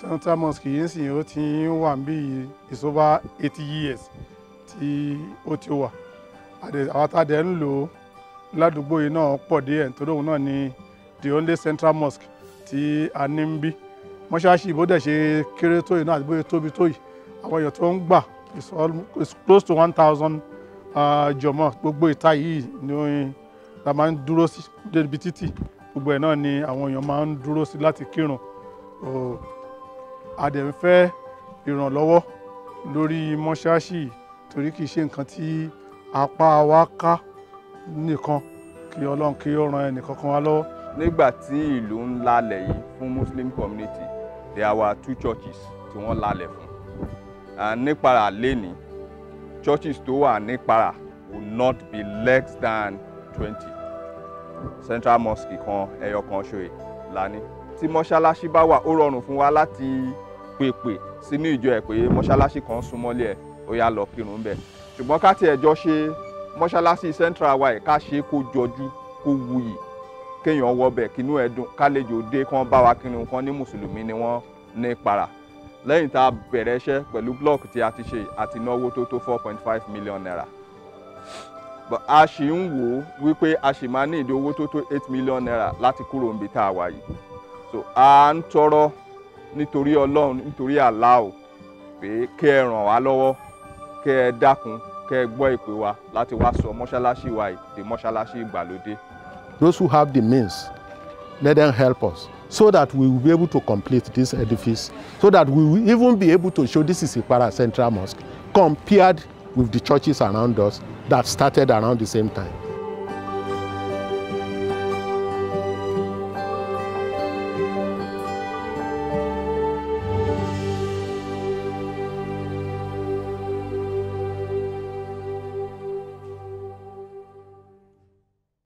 central mosque yìí sì ó ti ń wà ń bí is over eighty years tí ó ti wà Àdè- àwọn tá a dẹ̀ ń lò ó ládùúgbò yìí náà pọ̀ díẹ̀ nítorí òun náà ni the only central mosque tí a ní ń bí mọ́ṣáláṣí bó dẹ̀ ṣe kéré tó yìí náà àti bóyá tóbi tó yìí àwọn èèyàn tó ń gbà is almo- is close to one thousand jọmọ gbogbo ìta yìí ni la máa ń dúró sí débi títì gbogbo ẹ̀ náà ni àwọn èèyàn máa ń dúró sí láti kírun o a dẹ̀ ń fẹ́ ìrànlọ́wọ́ lórí mọ́ṣáláṣí yìí torí kì í ṣe nǹkan tí apá wa ká nìkan kí ọlọ́run kí ó ran ẹnì kankan wa lọ́wọ́. nígbà tí ìlú ń lálẹ̀ yìí fún muslim community there were two churches tí wọ́n lálẹ̀ fún and nípara lẹ́ni churches tó wà nípara will not be less than twenty central mosque kan ẹyọ kan ṣoye lání tí mọ́ṣáláṣí bá wà ó rọrùn fún wa láti pèpè sínú ìjọ ẹ̀ pé mọ́ṣáláṣí kan súnmọ́lé ẹ̀ ó yá lọ kírun bẹ́ẹ̀ ṣùgbọ́n ká tiẹ̀ jọ ṣe mọ́ṣáláṣí central wa ẹ̀ ká ṣe é kó jọjú kó wuyì kéèyàn wọbẹ̀ kínú ẹ̀ dùn kálejò dé kán bá wa kírun kan ní mùsùlùmí ni wọ́n ní para lẹ́yìn tá a bẹ̀rẹ̀ iṣẹ́ pẹ̀lú blọọkì tí a ti ṣe àti náwó tó tó four point five million naira but a ṣì ń wò ó wípé a ṣì máa ní ìdí owó tó tó eight million naira láti kúrò níbi tá a wà yìí so a ń tọrọ nítorí ọlọ́run nítorí Allah o pé kẹ́ ẹ ràn wá lọ́wọ́ kẹ́ ẹ dákun kẹ́ ẹ gbọ́ ìpè wa láti wá sọ mọ́ṣáláṣí wa yìí di mọ́ṣáláṣí ìgbàlódé. those who have the means, let them help us so that we will be able to complete this edifice, so that we will even be able to show this is Ipara Central Mosque compared with the churches around us that started around the same time.